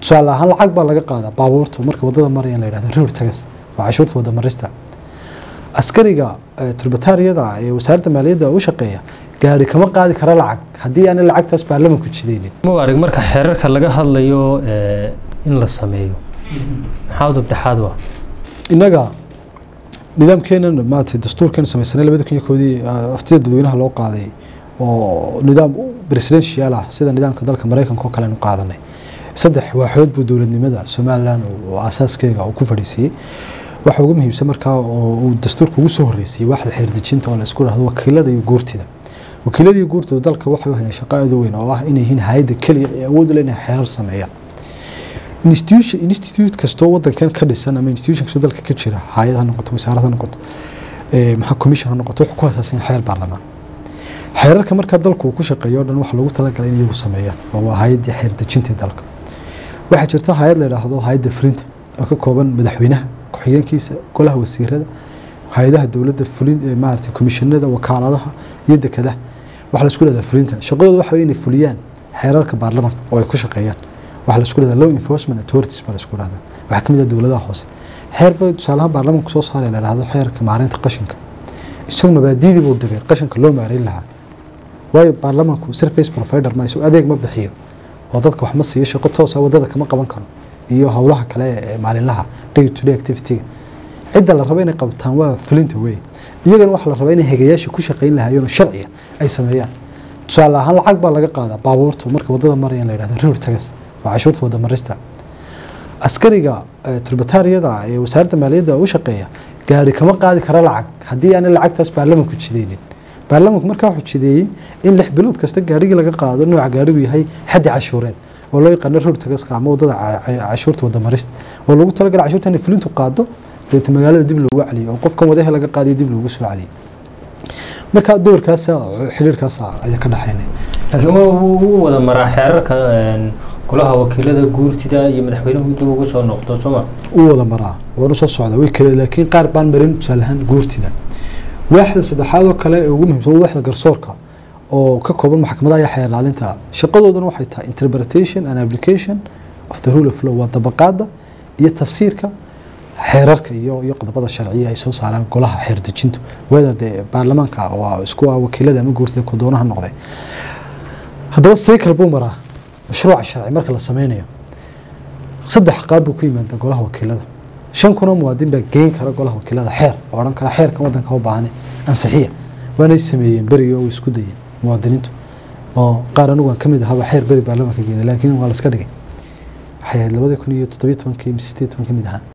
tusaale ahaan lacag baa laga qaadaa baabuurta marka wadada maraya in la yidhahdo road tagas waa cashuurta wada marista askariga turbataariyada ee wasaaradda maaliyadda u shaqeeya gaari kama qaadi kara lacag haddii aanay lacagtaas baarlamanku jidaynin mubarig marka xeerarka laga hadlayo in la sameeyo maxaa udubdhexaad waa innaga nidaamkeenan maaragtay dastuurkan samaysanay labada kun iyo koodii aftida dadweynaha loo qaaday oo nidaam presidential ah sida nidaamka dalka maraykanka oo kale aynu qaadanay saddex waaxood buu dowladnimada somalilan oo asaaskeega uu ku fadhiisiiyey waxa ugu muhiimsan markaa oo uu dastuurka ugu soo horreysiyey waaxda xeerdejinta oo la isku dhahdo wakiilada iyo guurtida wakiilada iyo guurtida dalka waxay u hayaan shaqo aad u weyn oo ah inay yihiin hay-adda keliya ee awood u leh inay xeerar sameeyaan institution institute kastoo wadankan ka dhisan ama institution kastoo dalka ka jira hay-ad ha noqoto wasaarad ha noqoto maxaa commission ha noqoto wuxuu ku asaasan xeer baarlamaan xeerarka markaa dalku uu ku shaqeeyo o dhan waxa loogu talagalay in iyagu sameeyaan oo waa hay-addii xeer dejinta dalka waxaa jirta hay-ad la yidhaahdo hay-adda fulinta oo ka kooban madaxweynaha ku-xigeenkiisa golaha wasiirada hay-adaha dowladda fulin maaragtay komishinada wakaaladaha iyo dekadaha waxaa la isku dhahdaa fulinta shaqadooda waxa inay fuliyaan xeerarka baarlamanka oo ay ku shaqeeyaan waxaa la isku dhahdaa law enforcement authorities baa la isku dhahdaa waxaa kamid ah dowladaha hoose xeer bay tusaalaha baarlamanka soo saaray la yidhahdo xeerka maareynta qashinka isagu mabaadiidii buu dhigay qashinka loo maareyn lahaa waayo baarlamanku surface provider ma isagu adeeg ma bixiyo oo dadka wax ma siiyo shaqo toosa wadada kama qaban karo iyo howlaha kale ee maalinlaha day to day activity-ga cidda la rabo inay qabtaan waa fulinta wey iyagana waxaa la rabaa inay hegayaasha ku shaqayn lahaayeen sharciga ay sameeyaan tusaale ahaan lacag baa laga qaadaa baabuurta marka wadada maraya in la yidhahdo road tagas waa cashuurta wada marista askariga turbataariyada ee wasaaradda maaliyadda u shaqeeya gaari kama qaadi kara lacag haddii aanay lacagtaas baarlamanku jidaynin baarlamanku markaa wuxuu jideeyey in lix bilood kasta gaarigii laga qaado nooca gaarigu yahay xaddi cashuureed oo loo yaqaano road tagaska ama wadada cashuurta wada marista oo lagu talagalay cashuurta inay fulintu qaado deeta magaalada dib loogu celiyo oo qofkan wadaha laga qaadiyo dib loogu soo celiyo marka doorkaasa xiriirkaasa ayaa ka dhexeynay laakiin wuu wada maraa xeerarka golaha wakiilada guurtida iyo madaxweynuhu dib ugu soo noqdo sooma u wada maraa waanu soo socda way kale laakiin qaar baan marin tusaale ahaan guurtida waaxda saddexaad oo kale ee ugu muhiimsan waa waaxda garsoorka oo ka kooban maxkamadaha iyo xeer ilaalinta shaqadoodana waxay tahay interpretation and application of the rule of law waa dabaqaada iyo tafsiirka xeerarka iyo iyo qodobada sharciya ay soo saaraan golaha xeer dejintu wada dee baarlamaanka waa isku ah wakiilada ama guurtida kudoonaha noqday haddaba cycle buu maraa mashruuca sharci marka la sameynayo saddex qaab buu ku yimaada golaha wakiilada shan kunoo muwaadin baa geyn kara golaha wakiilada xeer oo odhan kara xeerkan wadanka u baahane ansixiya waanay sameeyeen berigi oo isku dayeen muwaadiniintu oo qaar anigu aan kamid ahaba xeer beri baarlamaanka geenay laakiin waa la iska dhigay waxay ahayd labadii kun iyo toddobiyo tobankii mise sideed tobankii mid ahaan